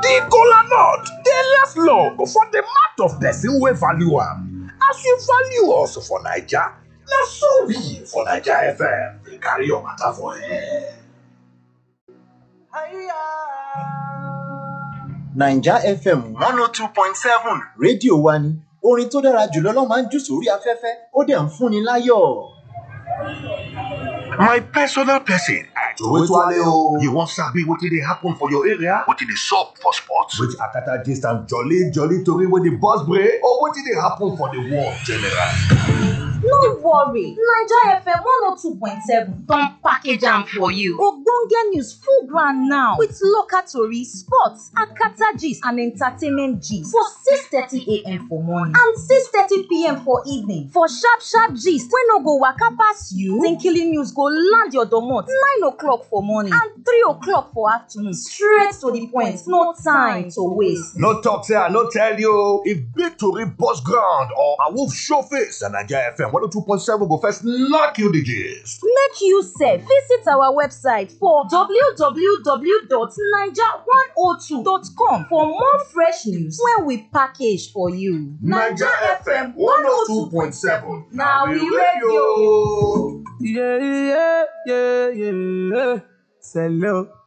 The kola nut dey last long for the mouth of person wey value am. As you value us for Naija, na so we for Naija FM dey carry your matter for air. naija fm one oh two point seven rédíò wa ni orin tó dára jùlọ ló máa ń jù sórí afẹ́fẹ́ ó dẹ̀ ń fúnni láyọ̀. My personal person, Towetwale o. You wan sabi wetin dey happen for your area? Wetin dey sup for sports? With Akata gist and jolly jolly tori wey dey burst brain or wetin dey happen for the world generally. No worry, Naija FM 102.7 don package am for you. Ogbonge news full ground now with local tori, sports, akata gist and entertainment gist for 6:30 a.m. for morning and 6:30 p.m. for evening. For sharp sharp gist wey no go waka pass you, Tinkily news go land your domot 9 o'clock for morning and 3 o'clock for afternoon straight to the point, no time to waste. No talk say I no tell you. If big tori burst ground or a wolf show face, na Naija FM 102.7 go first knock you the gist. Make you sef visit our website for www.naija102.com for more fresh news wey we package for you. na we radio. Yeah, yeah, yeah, yeah. Hello.